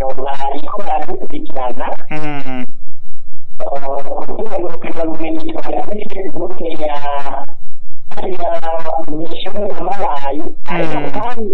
bariko baradukurikirana Mm. urwego bumenyi twagira kuri facebook ya ya mishoni y'amabayi ariko Mm. kandi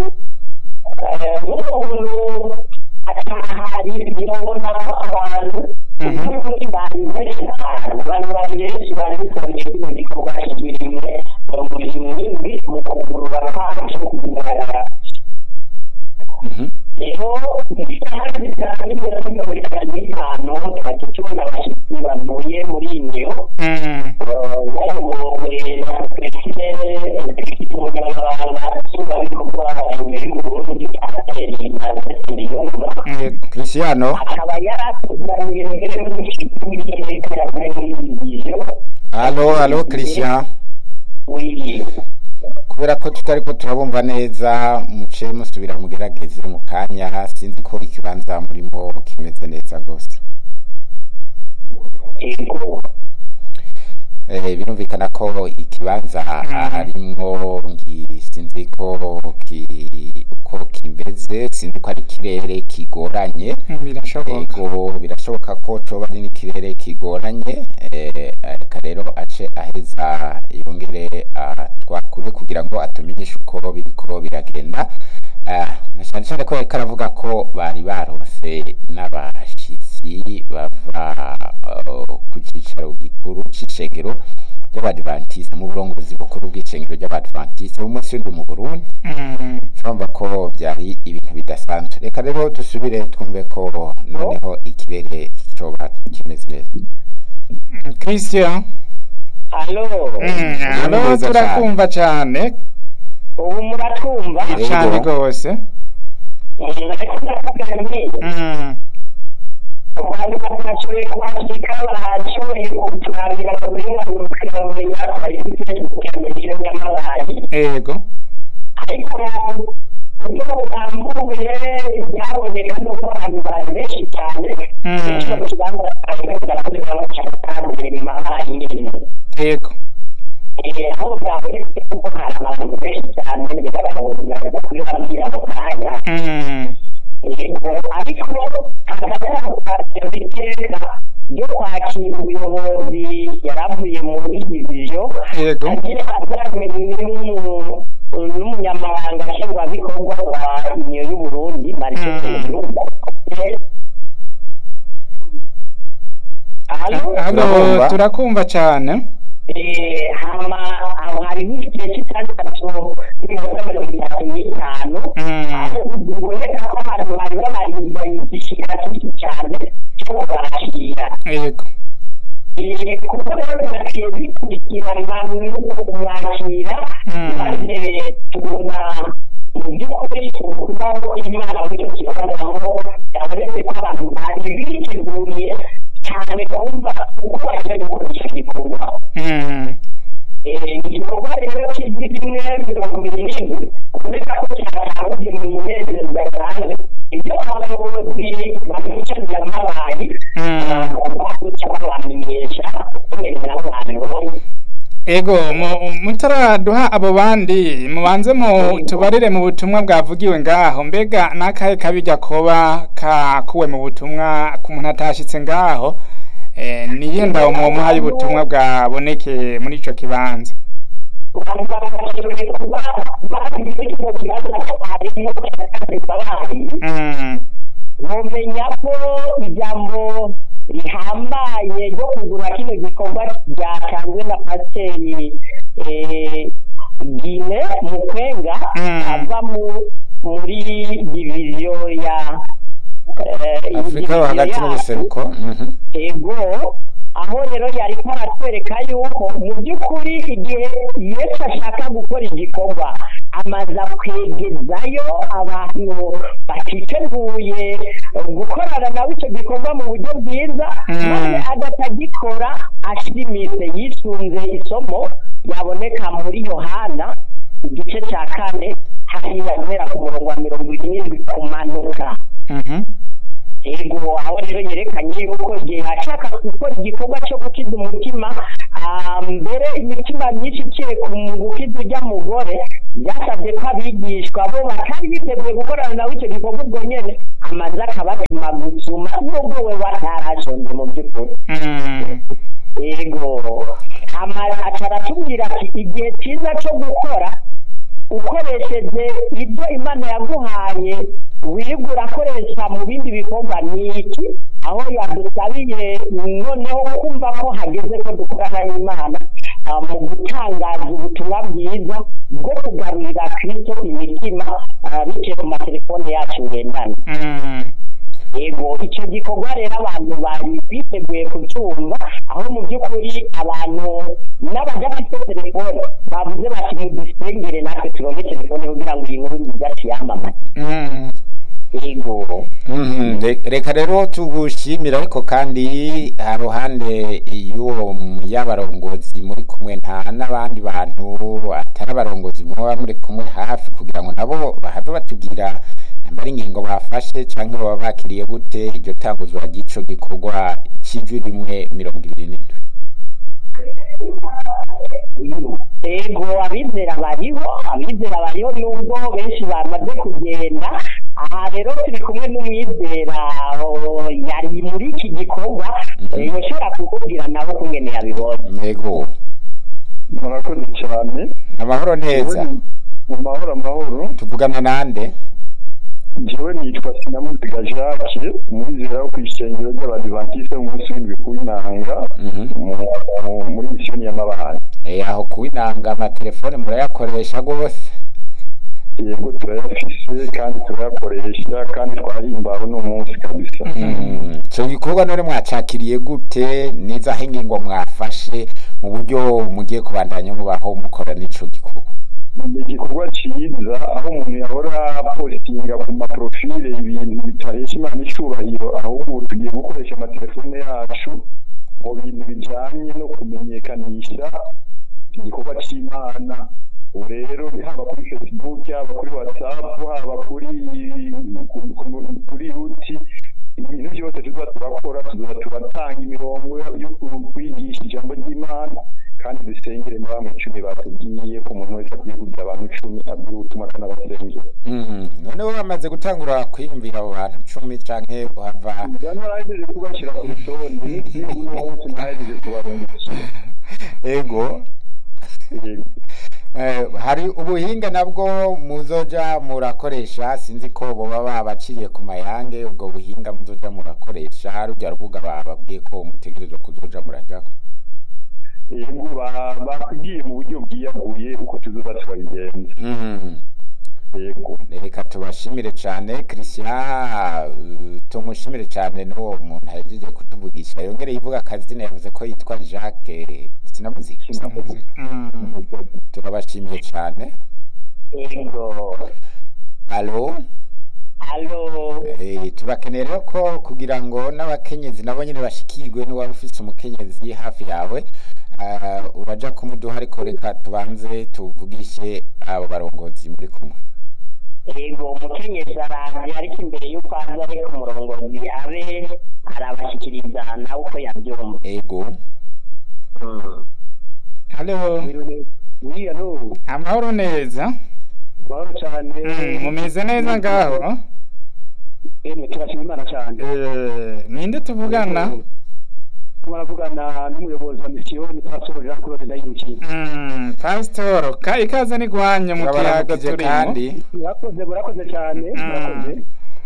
n'umuntu atahari birabona abantu Mhm. muri bari benshi cyane abantu bari benshi bari bitabiriye kino gikorwa rimwe mirongo irindwi mu kugurura kwacu kugaragara Mhm. rero isaha zitanu n'iminota mirongo itanu n'itanu twajya tubona abashyitsi bavuye muri indiyo Mm. bayobowe na perezida perezida umunyamabanga nshingwabikorwa imbere y'uburundi arateri mazesiriyumva Yego. Cristiano akaba yaratuzaniye mbere n'umushyitsi w'iteka yavuye muri iyi viziyo Allo allo Christian w'iyi kubera ko tutariko turabumva neza muce musubira mugerageze mu kanya sinzi ko ikibanza murimo kimeze neza rwose ego Eh, birumvikana ko ikibanza harimwo ngi sinzi ko ki uko kimeze sinzi ko ari ikirere kigoranye birashoboka ego birashoboka ko coba ari n'ikirere kigoranye eh, reka rero ace aheza yongere twakure kugira ngo atumenyeshe uko biriko biragenda Ah, na cyane cyane ko yariko aravuga ko bari baronse n'abashitsi bava uh, ku cicaro gikuru c'ishengero ry'abadventiste mu burongozi bukuru bw'ishengero ry'abadventiste b'umunsi w'indwi mu burundi Mm, urumva ko byari ibintu bidasanzwe reka rero dusubire twumve ko noneho ikirere coba kimeze neza Christian alo Mm, alo neza turakumva cyane ubu muratwumva Yego. cyane rwose ariko ndakugamiye Mm, abantu batashoboye kwandika barashoboye kuturabira kuburenganurukira bumenya twari dufite iterambere ry'amabayi yego ariko uburyo burambuye byaboneka nuko abantu bari benshi cyane Mm. benshi mu kibanza barakorera cyane kandi mu mabayi nyine yego Eh, aho byabonetse kuko hari abantu benshi cyane bigaragara ngo biraza kuri bambwira mu kanya Mm, ariko hagati iteka ryo kwakira umuyobozi yaravuye muri diviziyo yego agira azamenye n'umunyamabanga nshingwabikorwa wa uniyo y'uburundi marike hano Turabumva. turakumva cyane hama aho hariho igihe cy'itandatu n'iminota mirongo itatu n'itanu Mm. aho biboneka ko abantu bari babarindanye igishika cyinshi cyane cyo kubakira yego Eh, kuko rero birakwiye bikurikirana n'uko kumwakira Mm. maze tubona mu by'ukuri kubaho imana muri icyo kibazo aho yabonetse ko abantu bari biteguriye cyane kumva uko bagiye gukora icyo gikorwa Mm, Eh, igikorwa rero cy'ijwi rimwe mirongo irindwi kubera ko cyatangwe mu munezero udasanzwe ibyo abayobozi babicanira amabayi Mm. baguca babamenyesha kumenyera abantu Ego mu- mutaraduha abo bandi mubanze mu tubarire mu butumwa bwavugiwe ngaho mbega nakahe kabijya koba kakuwe mu butumwa ku muntu atashitse ngaho eh, niye ndawo mwomuhaye ubutumwa bwaboneke muri ico kibanza abantu barabashoboye kuba bari muri kino kibazo harimo imbabazi mm, mumenya ko ijambo rihambaye ryo kugura kino gikorwa ryatanzwe na pasiteri eh, gine mukwenga Mm. ava mu- muri diviziyo ya eh, afurika yo diviziyo hagati yacu. n'ubuseruko mhm. ego aho rero yari aratwereka yuko mu by'ukuri igihe yesu ashaka gukora igikorwa amaze kwegezayo abantu batiteguye gukorana nawe icyo gikorwa mu buryo bwiza Mm. maze agatagikora ashimitse yisunze isomo yaboneka muri yohana igice cya kane hariya guhera ku murongo wa mirongo irindwi kumanuka mhm, ego aho rero yerekanye yuko igihe ashaka gukora igikorwa cyo gukiza umutima ah, mbere imitima myinshi ikiye ku gukiza ujya mugore byasabye ko abigishwa bo batari biteguye gukorana nawe icyo gikorwa ubwo nyene amaze akabatuma gusuma nubwo we batarashonje mu by'ukuri Mm. yego hama aca aratubwira ati igihe cyiza cyo gukora ukoresheje ibyo imana yaguhaye wiga urakoresha mu bindi bikorwa ni iki aho yadusabiye noneho kumva ko hageze ko dukorana n'imana ah, mu gutangaza ubutumwa bwiza bwo kugarurira kristo imitima ah, biciye ku matelefone yacu ngendanwa Mm. yego icyo gikorwa rero abantu bari biteguye kucyumva aho mu by'ukuri abantu n'abadafite telefone bavuze bati mudusengere natwe turonke telefone kugira ngo iyi nkuru nziza tuyamamaze Mm. yego Mhm, re- reka rero tugushimire ariko kandi haruhande y'uwo y'abarongozi muri kumwe nta n'abandi bantu atari abarongozi muba muri kumwe hafi kugira ngo nabo bahave batubwira namba ari ingingo bafashe cyangwa baba bakiriye gute iryo tanguzwa ry'ico gikorwa cy'ijwi rimwe mirongo ibiri n'indwi yego abizera bariho abizera bariho nubwo benshi bamaze kugenda aha rero turi kumwe n'umwizera oh, yari muri iki gikorwa Mhm. eh, yoshobora kukubwira nawe kungene yabibonye yego murakoze cyane amahoro neza mu mahoro amahoro tuvugana nande njyewe nitwa sinamuziga jacques umwizera wo ku ishengero ry'abadivantisite umunsi w'indwi ku inanga Mhm. mu- muri misiyoni y'amabanga Eh, aho kuwinanga amatelefone murayakoresha rwose yego turayafise kandi turayakoresha kandi twahimbawe n'umunsi kabisa Mm, ico gikorwa none mwacakiriye gute nizaho ingingo mwafashe mu buryo mugiye kubandanya mubaho mukora n'ico gikorwa ni igikorwa cyiza aho umuntu yahora postinga ku maprofile ibintu bitahesha imana icubahiro ahubwo ubu tugiye gukoresha amatelefone yacu mu bintu bijanye no kumenyekanisha igikorwa c'imana ubu rero haba kuri facebook haba kuri whatsapp haba kuri ku- ku- kuri yuti ibintu byose tuza turakora tuza turatanga imirongo yo ku- kwigisha ijambo ry'imana kandi dusengere na bamwe icumi batubwiye ko umuntu wese akwiye kugira abantu icumi abwira ubutumwa akanabasengera Mm, noneho bamaze gutangura kwiyumvira abo bantu cumi canke uhava njya ntarahejeje kubashyira ku rutonde n'igihugu n'uwo wese ntahejeje kubarungikira ego Yego. Eh, hari ubuhinga nabwo muzoja murakoresha sinzi ko boba babaciriye ku mayange ubwo buhinga muzoja murakoresha rujya rubuga bababwiye ko mutegerezwa kuzoja murajako yego ba- bakubwiye mu buryo bwiyaguye uko tuzoza turabigenza Mm. yego reka tubashimire cyane christian uh, tumushimire cyane n'uwo muntu ahejeje kutuvugisha yongere yivuga akazina yavuze ko yitwa jacques sinamuzika Mm. turabashimiye cyane yego alo alo Eh, turakeneye rero ko kugira ngo n'abakenyezi nabo nyine bashikirwe n'uwaba ufise umukenyezi hafi yawe ah, uraja kumuduha ariko reka tubanze tuvugishe abo barongozi muri kumwe yego umukenyezi araje ariko imbere y'uko aza ariko umurongozi abe arabashyikiriza nawe uko yabyumva ego Mm. Halo, buriya n'ubu amahoro neza. mahoro cyane Mm, mumeze neza ngaho? yemwe turashima imana cyane Eh, ninde tuvugana? muravugana n'umuyobozi wa misiyoni pastor jean claude ndayirukiye Mm, Pastor, ka ikaze ni gwanyu mu kiyaga turabaramukije turimo. kandi murakoze murakoze cyane Mm. murakoze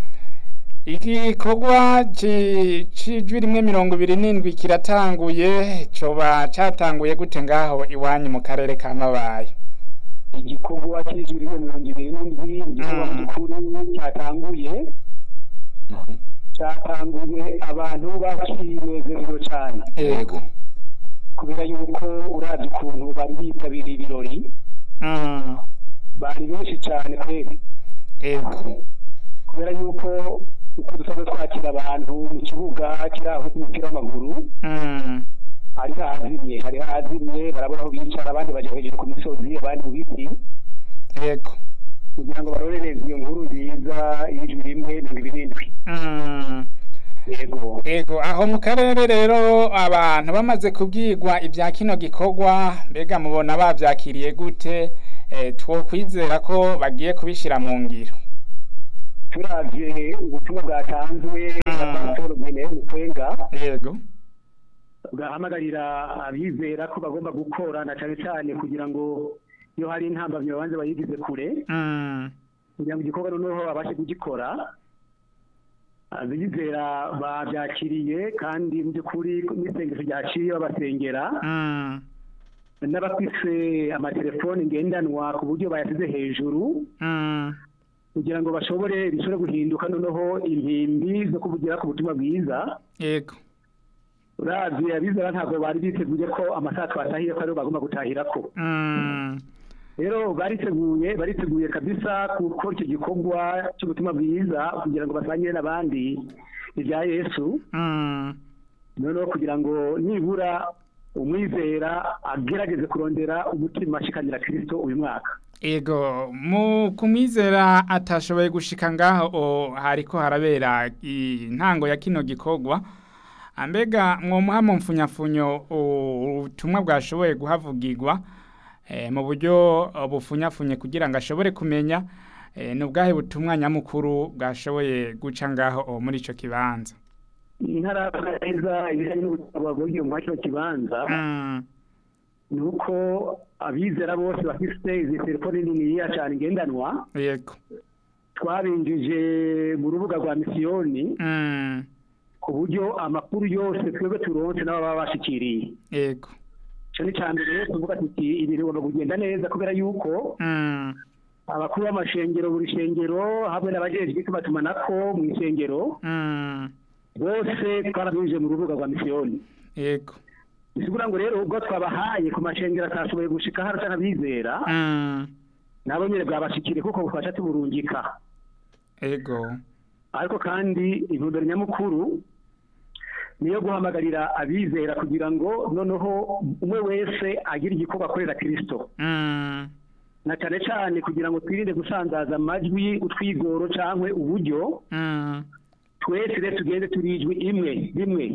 Igikorwa ci- c'ijwi rimwe mirongo ibiri n'indwi kiratanguye coba catanguye gute ngaho iwanyu mu karere ka Mabayi? igikorwa cy'ijwi rimwe mirongo ibiri n'indwi igikorwa Mm. gikuru cyatanguye Mhm. cyatanguye abantu bakinezerewe cyane ego kubera yuko uravye ukuntu bari bitabiriye ibirori Mm, bari benshi cyane kweri ego. kubera yuko uko dusanzwe twakira abantu mu kibuga kiri aho cy'umupira w'amaguru Mm, hari hazimye hari hazimye barabona aho bicara abandi bajya hejuru ku misozi abandi mu biti ego. kugira ngo barorereze iyo nkuru nziza y'ijwi rimwe mirongo ibiri n'indwi Mm. yego Ego aho mu karere rero abantu bamaze kubwirwa ibya kino gikorwa mbega mubona bavyakiriye gute eh, twokwizera ko bagiye kubishira mu ngiro turavye ubutumwa bwatanzwe na Mm. pastor Bwene Mukwenga yego bwahamagarira abizera ko bagomba gukora na cyane cyane kugira ngo iyo hari intambamyi babanze bayigize kure Mm, kugira ngo igikorwa noneho babashe kugikora abizera babyakiriye kandi mu by'ukuri n'isengesho ryaciye babasengera mm, n'abafise amatelefoni ngendanwa ku buryo bayasize hejuru mm, kugira ngo bashobore bishobore guhinduka noneho impimbi zo kuvugira ku butumwa bwiza yego uravye abizera ntabwo bari biteguye ko amasaha twatahiye ko ariho bagomba gutahirako Mm, rero bariteguye bariteguye kabisa gukora icyo gikorwa cy'ubutumwa bwiza kugira ngo basangire n'abandi ibya yesu mm, noneho kugira ngo nibura umwizera agerageze kurondera umutima ashikanira kirisito uyu mwaka Ego mu kumwizera atashoboye gushika ngaho o, hariko harabera intango ya kino gikorwa ambega mwomuha mu mfunyafunyo u- ubutumwa bwashoboye guhavugirwa eh, mu buryo uh, bufunyafunye kugira ngo ashobore kumenya eh, ni ubwahe butumwa nyamukuru bwashoboye guca ngaho o, muri ico kibanza ntaravuga neza ibijyanye n'ubutumwa bwavugiye muri kino kibanza mm, ni uko abizera bose bafite izi telefoni niniya cyane ngendanwa yego twabinjije mu rubuga rwa misiyoni mm, ku buryo amakuru yose twebwe turonse n'abo baba bashikiriye yego icyo ni cya mbere rero tuvuga tuti ibintu bigomba kugenda neza kubera yuko mm, abakuru b'amashengero buri shengero hamwe n'abajejwe itumatumanako mu ishengero mm, bose twarabinjije mu rubuga rwa misiyoni yego bisigura ngo rero ubwo twabahaye ku mashengero atashoboye gushika hano cyangwa abizera mm, nabo nyine bwabashikiriye kuko bufasha tuburungika ego ariko kandi intumbero nyamukuru niyo guhamagarira abizera kugira ngo noneho umwe wese agire igikorwa akorera kirisito mm, na cyane cyane kugira ngo twirinde gusanzaza amajwi utwigoro cyangwa uburyo mm, twese rero tugende turi ijwi imwe rimwe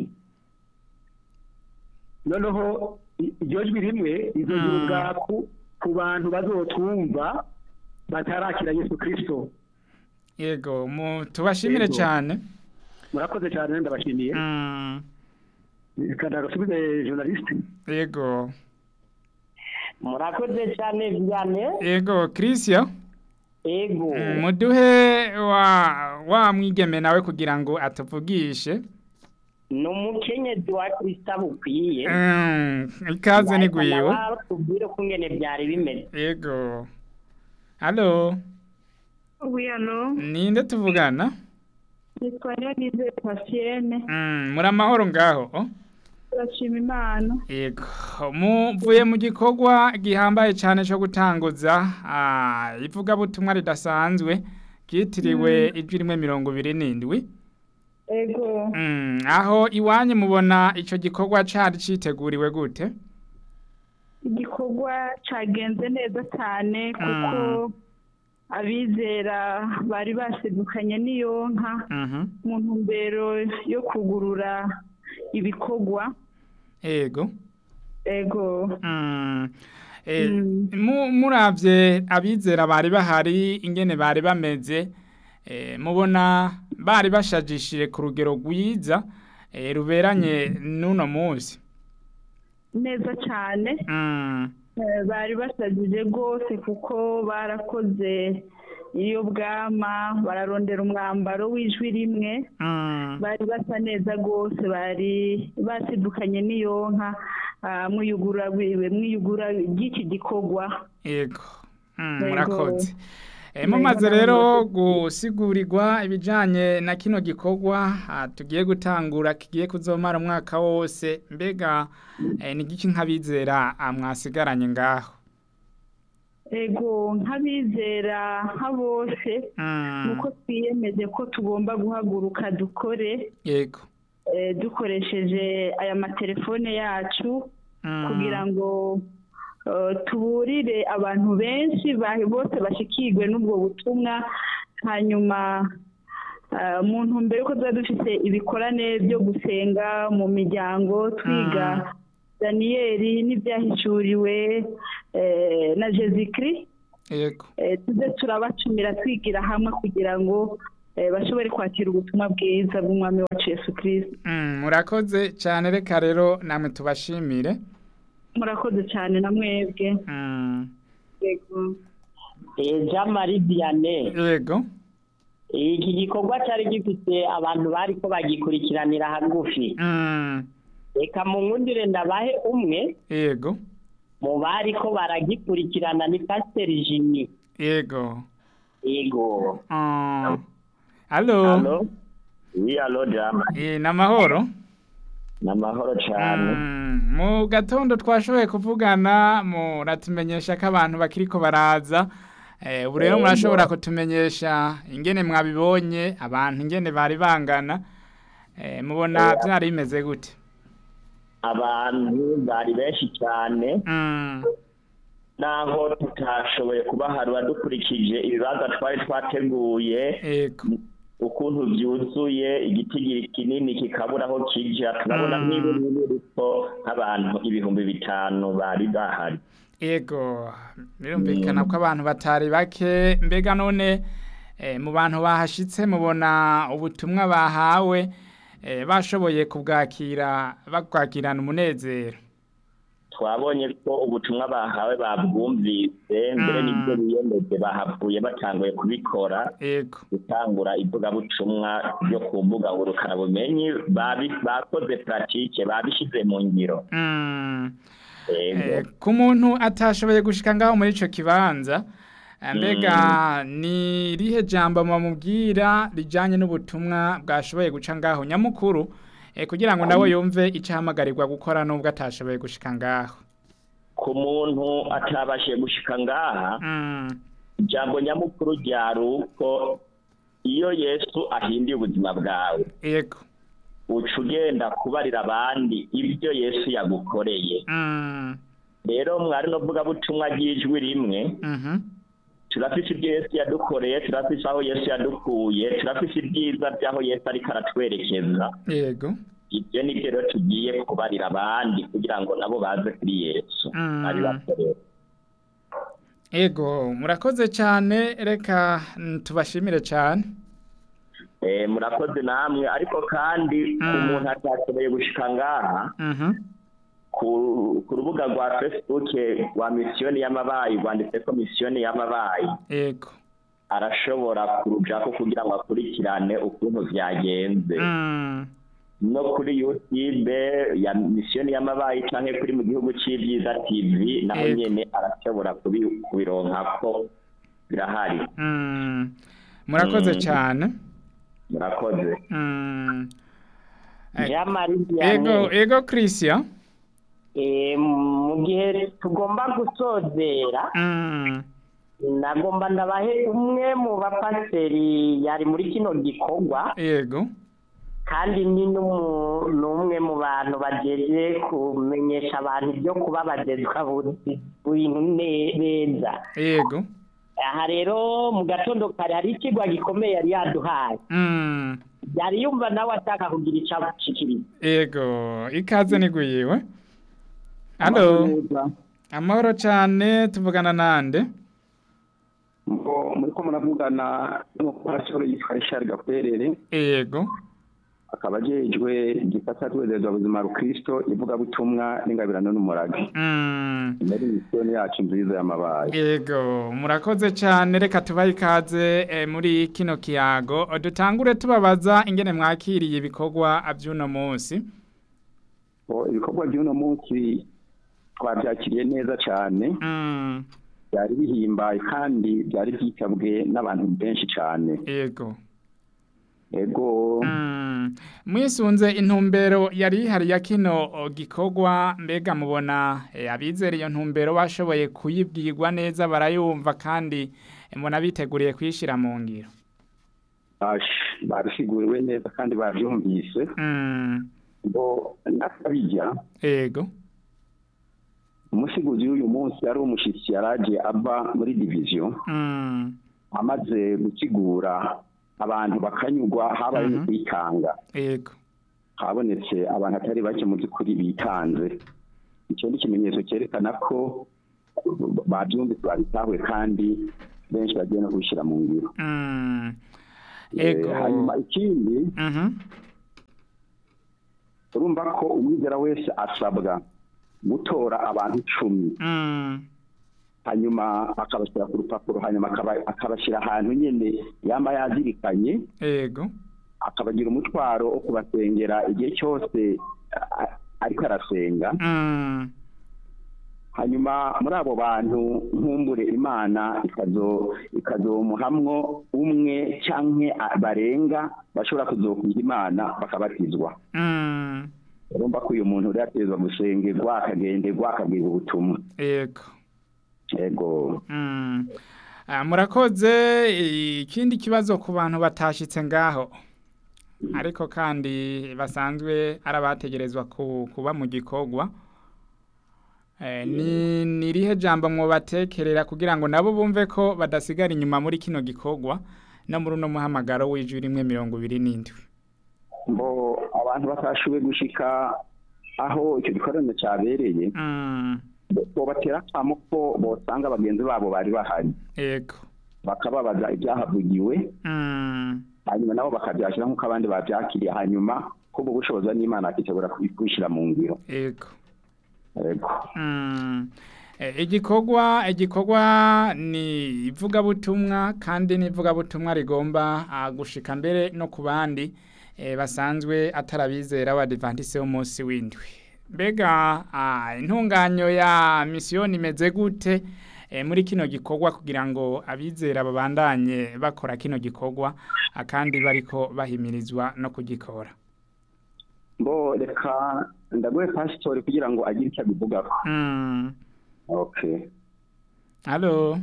noneho i- iryo jwi rimwe rizogira Mm. ubwaku ku bantu bazotwumva batarakira yesu kirisito yego mu tubashimire Yego. cyane murakoze cyane ndabashimiye Mm, kandi agasubize journaliste yego murakoze cyane vyane yego christian ego Mm, muduhe wa wa mwigeme nawe kugira ngo atuvugishe ni umukenyezi wa kristo bukwiye Mm, ikaze ni gwiwe tubwire ko ingene byari bimeze yego halo Oui, allô ninde tuvugana nitwa Niyonize Patienne Mm, muri amahoro ngaho turashima imana yego muvuye mu gikorwa gihambaye cyane cyo gutanguza ah, ivugabutumwa ridasanzwe ryitiriwe ijwi rimwe mirongo ibiri n'indwi ego Mm, aho iwanyu mubona icyo gikorwa cyari cyiteguriwe gute igikorwa cagenze neza cyane kuko abizera bari basedukanye n'iyo nka Mhm. mu ntumbero yo kugurura ibikorwa yego ego Mm. Eh, Mm. mu- muravye abizera bari bahari ingene bari bameze eh, mubona bari bashajishije ku rugero rwiza eh, ruberanye n'uno munsi neza cyane Mm. Eh, bari basajije rwose kuko barakoze iyo bwama bararondera umwambaro w'ijwi rimwe Mm. bari basa neza rwose bari basidukanye n'iyo nka ah, mwiyugura wiwe mwiyugura ry'iki gikorwa yego Mm, Yego. murakoze Eh, Yego, mumaze namwe rero murakoze. gusigurirwa ibijanye na kino gikorwa ah, tugiye gutangura kigiye kuzomara umwaka wose mbega eh, ni giki nk'abizera ah, mwasigaranye ngaho ego nk'abizera nka bose Mm, nuko twiyemeje ko tugomba guhaguruka dukore yego eh, dukoresheje aya matelefone yacu Mm, kugira ngo eh, tuburire abantu benshi ba- bose bashikirwe n'ubwo butumwa hanyuma eh, mu ntumbero ko tuba dufite ibikorane byo gusenga mu miryango twiga daniyeli n'ibyahishuriwe eh, na jezikiri yego eh, tuze turabacumira twigira hamwe kugira ngo eh, bashobore kwakira ubutumwa bwiza bw'umwami wacu yesu kirisito Mm, murakoze cyane reka rero namwe tubashimire murakoze cyane na mwebwe Mm, yego jean marie vianney yego iki gikorwa cyari gifite abantu bari ko bagikurikiranira hagufi Mm, reka mu nkundire ndabahe umwe yego mu bari ko baragikurikirana ni pasiteri jimmy yego yego Ah, Allo Halo? Oui, alo jama. Eh, namahoro Ni amahoro cyane. Mm, mu gatondo twashoboye kuvugana muratumenyesha ko abantu bakiriko baraza Eh, ubu rero murashobora kutumenyesha ingene mwabibonye abantu ingene bari bangana Eh, mubona byari bimeze gute Abantu bari benshi cyane Mm, naho tutashoboye kubaharura dukurikije ibibanza twari twateguye yego ukuntu byuzuye igitigiri kinini kikabura aho kija turabona Mm. nk'ibiriko nk'abantu ibihumbi bitanu bari bahari Ego, birumvikana ko abantu batari bake mbega none eh, mu bantu bahashitse mubona ubutumwa bahawe eh, bashoboye kubwakira babwakirana umunezero twabonye ko ubutumwa bahawe babwumvise mbere Mm. n'ibyo biyemeje bahavuye batanguye kubikora ego gutangura ivugabutumwa ryo ku mbuga ngurukanabumenyi babi- bakoze puratike babishyize mu ngiro mm. Yego. eh, ku muntu atashoboye gushika ngaho muri ico kibanza eh, mbega ni rihe jambo mumubwira rijanye n'ubutumwa bwashoboye guca ngaho nyamukuru eh, kugira ngo nawe yumve icahamagarirwa gukora nubwo atashoboye gushika ngaho ku muntu atabashije gushika ngaha mm. ijambo nyamukuru ryari uko iyo yesu ahinduye ubuzima bwawe ego uca ugenda kubarira abandi ibyo yesu yagukoreye Mm, rero mwari no vugabutumwa ry'ijwi rimwe mhm, turafise ibyo yesu yadukoreye turafise aho yesu yadukuye turafise ibyiza by'aho yesu ariko aratwerekeza yego ibyo ni byo rero tugiye kubarira abandi kugira ngo nabo baze kuri yesu Mm. abibakorere ego murakoze cyane reka mm, tubashimire cyane Eh, murakoze namwe ariko kandi ku Mm. muntu atashoboye gushika ngaha Mhm, ku ku rubuga rwa facebook rwa misiyoni y'amabayi rwanditseko misiyoni y'amabayi ego arashobora kurujako kugira ngo akurikirane ukuntu vyagenze Mm, no kuri youtube ya misiyoni y'amabayi canke kuri mu gihugu c'ivyiza tv naho Yego. nyene arashobora kubi- kubironkako birahari mm, murakoze Mm. cyane murakoze Mm, Eh, jean marie ego vianney ego christian Eh, mu gihe tugomba gusozera Mm, nagomba ndabahe umwe mu bapasiteri yari muri kino gikorwa ego kandi ni n'umu- n'umwe mu bantu bageje kumenyesha abantu ibyo kuba bagezwa bintu ne- neza ego aha rero mu gatondo kare hari ikigwa gikomeye yari yaduhaye Mm, yari yumva nawe ashaka kugira icyo ashikiriza ego ikaze niguyiwe halo amahoro cyane tuvugana nande ngo muri ko muravugana n'umupasitoro yitwa Richard Gakwerere ego akaba ajejwe igisata cy'ubuyobozi buzima rukristo ivugabutumwa n'ingabirano n'umurage Mm, muri misiyoni yacu nziza y'amabaye ego murakoze cyane reka tubahe ikaze eh, muri kino kiyago dutangure tubabaza ingene mwakiriye ibikorwa by'uno munsi Ngo ibikorwa by'uno munsi twabyakiriye neza cyane Mm, byari bihimbaye kandi byari byitabwe n'abantu benshi cyane ego ego Mm, mwisunze intumbero yari ihari ya kino o, gikorwa mbega mubona eh, abizera iyo ntumbero bashoboye kuyibwirwa neza barayumva kandi eh, mbona biteguriye kuyishyira mu ngiro bash- babisiguriwe neza kandi babyumvise Mm, ngo n'akabijya ego umusiguzi w'uyu munsi ari umushyitsi yaraje ava muri diviziyo Mm, amaze gusigura abantu bakanyurwa habaye no Mhm. kwitanga ego habonetse abantu atari bake mu by'ukuri bitanze icyo ni ikimenyetso cyerekana ko babyumvise babitahuye kandi benshi bagiye no kubishyira mu ngiro Mm. Eh, Ego. hanyuma ikindi Mhm. urumva ko umwizera wese asabwa gutora abantu icumi Mm. hanyuma akabashyira ku rupapuro hanyuma akaba- akabashyira ahantu nyine yaba yazirikanye Ego. akabagira umutwaro wo kubasengera igihe cyose a- a- ariko arasenga Mm. hanyuma muri abo bantu nkumbure imana ikazo ikazomuhamwo umwe canke a- barenga bashobora kuzokwiha imana bakabatizwa Mm. urumva ko uyu muntu rero ategerezwa gusengerwa akagenderwa akabwirwa ubutumwa Ego. yego Mm. Ah, murakoze ikindi kibazo ku bantu batashitse ngaho ariko kandi basanzwe ari abategerezwa ku- kuba mu gikorwa Eh, ni ni irihe jambo mwobatekerera kugira ngo nabo bumve ko badasigara inyuma muri kino gikorwa no muri uno muhamagaro w'ijwi rimwe mirongo ibiri n'indwi ngo abantu batashoboye gushika aho icyo gikorano cyabereye Mm. bobatera akamo ko bosanga bagenzi babo bari bahari Ego. bakababaza ibyahavugiwe Mm. hanyuma nabo bakabyakira nk'uko abandi babyakiriye hanyuma kubwo bushobozi n'imana akitegura kubishyira mu ngiro Ego. yego Mm. Eh, igikorwa igikorwa ni ivugabutumwa kandi n'ivugabutumwa rigomba ah, gushika mbere no ku bandi eh, basanzwe atarabizera abadivantise w'umunsi w'indwi mbega ah, intunganyo ya misiyoni imeze gute eh, muri kino gikorwa kugira ngo abizera babandanye bakora kino gikorwa ah, kandi bariko bahimirizwa no kugikora mbo reka ndaguhe pasitori kugira ngo agire icyo abivugaho mm. okay halo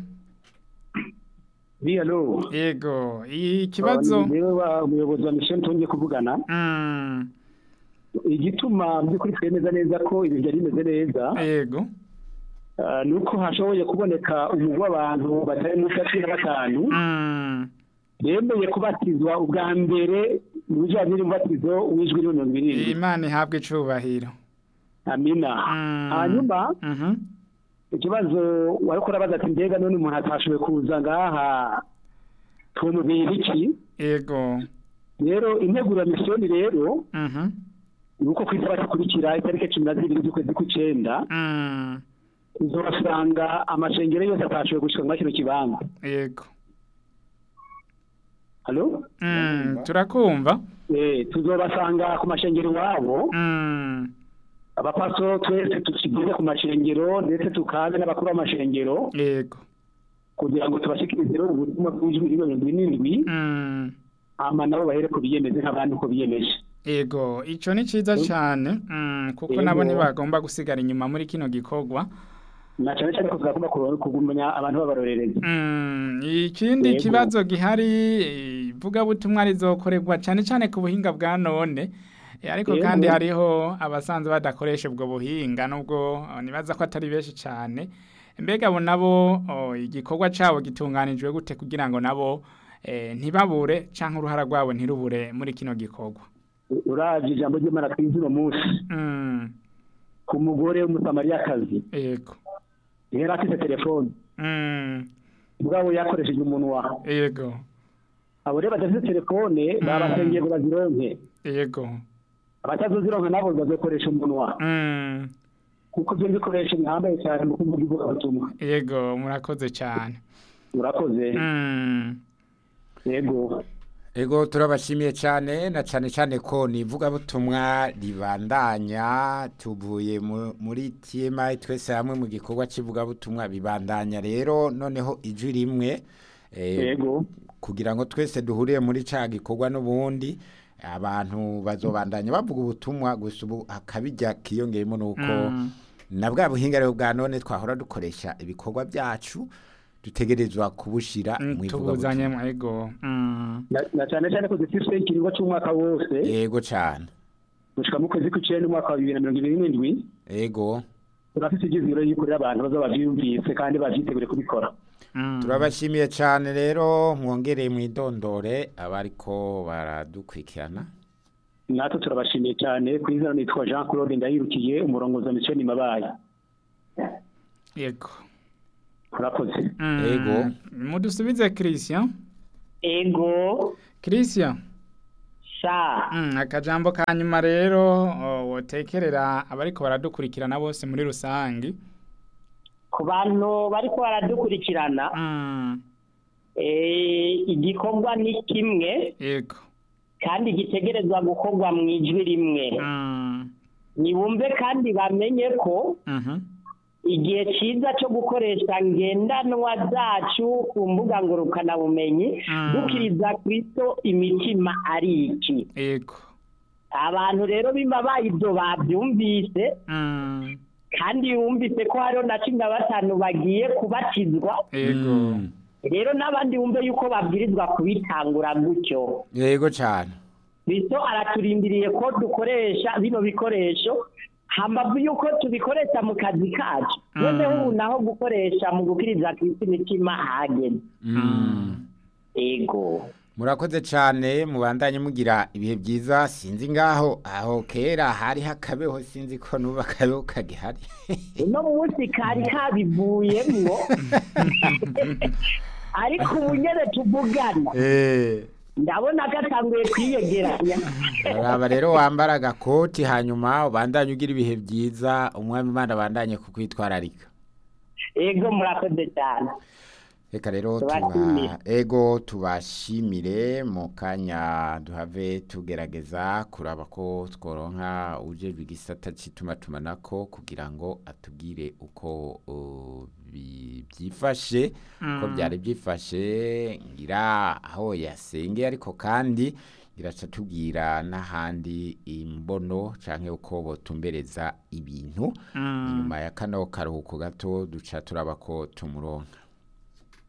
oui alo yego ikibazo niwe wa umuyobozi wa mission tongeye kuvugana Mm, igituma mu by'ukuri twemeza neza ko ibintu byari bimeze neza yego ah, ni uko hashoboye kuboneka umugwi w'abantu batari munsi ya cumi na batanu Mm, bemeye kubatizwa ubwa mbere mu bijyanye n'umubatizo w'ijwi rimwe mirongo irindwi imana ihabwe icubahiro amina Mm. hanyuma Mhm. ikibazo wari kurabaza ati mbega none umuntu atashoboye kuza ngaha tumubwira iki yego rero integuro ya misiyoni rero Mhm. ni uko ku isaha ikurikira itariki cumi na zibiri z'ukwezi kw'icenda Mm, uzasanga amashengero yose atashoboye gushika muri kino kibanza yego halo Mm, turakumva eh tuzobasanga ku mashengero iwabo Mm, abapasitoro twese tukigeze ku mashengero ndetse tukabe n'abakuru b'amashengero yego kugira ngo tubashikirize rero ubutumwa bw'ijwi rimwe mirongo irindwi Mm, hama nabo bahere ku biyemeze nk'abandi uko biyemeje yego ico ni ciza cane Mm, kuko Yego. nabo ntibagomba gusigara inyuma muri kino gikorwa na cyane cyane ko tuzagomba kuro- kugumanya abantu b'abarorerezi Mm, ikindi Yego. kibazo gihari ivugabutumwa rizokorerwa cyane cyane ku buhinga bwa none Eh, ariko Yego. kandi hariho abasanzwe badakoresha ubwo buhinga nubwo oh, nibaza ko atari benshi cyane mbega abo nabo oh, igikorwa cabo gitunganijwe gute kugira ngo nabo eh, ntibabure canke uruhara rwabo ntirubure muri kino gikorwa uravye ijambo ry'imana twize uno munsi Mm, ku mugore w'umusamariyakazi yego yari afite telefone Mm, ubwabo yakoresheje umunwa yego abo rero badafite telefone babasengeye ngo bazironke yego abatazozironka nabo bazokoresha umunwa Mm, kuko byo bikoresho bihambaye cyane mu kuvuga ivugabutumwa yego murakoze cyane urakoze Mm. yego Ego turabashimiye cyane na cyane cyane ko ni ivugabutumwa ribandanya tuvuye mu- muri TMI twese hamwe mu gikorwa cy'ivugabutumwa bibandanya rero noneho ijwi rimwe eh, yego kugira ngo twese duhuriye muri ca gikorwa n'ubundi abantu bazobandanya bavuga ubutumwa gusa ubu akabijya kiyongeyemo nuko Mm. na bwa buhinga rero bwa none twahora dukoresha ibikorwa byacu dutegerezwa kubushira Mm, mu tubuzanye ivugabutumwa mu ego Mm. Na- na cyane cyane ko dufite ikiringo cy'umwaka wose yego cyane gushika mu kwezi kw'icenda umwaka wa bibiri na mirongo ibiri n'indwi yego turafite ibyizigiro yuko rero abantu bazaba bavyumvise kandi bavyitegure kubikora Mm. turabashimiye cyane rero mwongereye mwidondore abariko baradukurikirana natwe turabashimiye cyane ku izina nitwa jean claude ndayirukiye umurongozi wa misiyoni mabaye yego urakoze Mm, Yego. mudusubize christian ego christian sha Mm, akajambo ka nyuma rero o, wotekerera abariko baradukurikirana bose muri rusange ku bantu bariko baradukurikirana Mm, eh, igikorwa ni kimwe yego kandi gitegerezwa gukorwa mu ijwi rimwe Mm, nibumve kandi bamenye ko mhm, igihe cyiza cyo gukoresha ngendanwa zacu ku mbuga ngurukanabumenyi Mm. dukiriza kristo imitima ari iki yego abantu rero bimba bayibyo babyumvise Mm, kandi bumvise ko hariho na cumi na batanu bagiye kubatizwa yego Mm. rero n'abandi bumve yuko babwirizwa kubitangura gutyo yego cyane kristo araturindiriye ko dukoresha bino bikoresho hambavu yuko tubikoresha mu kazi kacu Mm. noneho ubu naho gukoresha mu gukiriza kristo imitima hageze Mm. ego murakoze cyane mubandanye mugira ibihe byiza sinzi ngaho aho kera hari hakabeho sinzi ko n'ubu akabeho kagihari uno munsi kari kabivuyemwo ariko ubu nyene tuvugana Eh, ndabona gatanguye kwiyegeranya raba rero wambara agakoti hanyuma ubandanye ugira ibihe byiza umwami imana abandanye kukwitwararika ego murakoze cyane reka rero Tubashimire. tuba ego tubashimire mu kanya duhave tugerageza kuraba ko tworonka ujejwe igisata cy'itumatumanako kugira ngo atubwire uko uh, bi- byifashe ko byari byifashe ngira aho yasengeye ariko kandi iraca tubwira n'ahandi imbono canke uko botumbereza ibintu Mm. inyuma ya kano karuhuko gato duca turaba ko tumuronka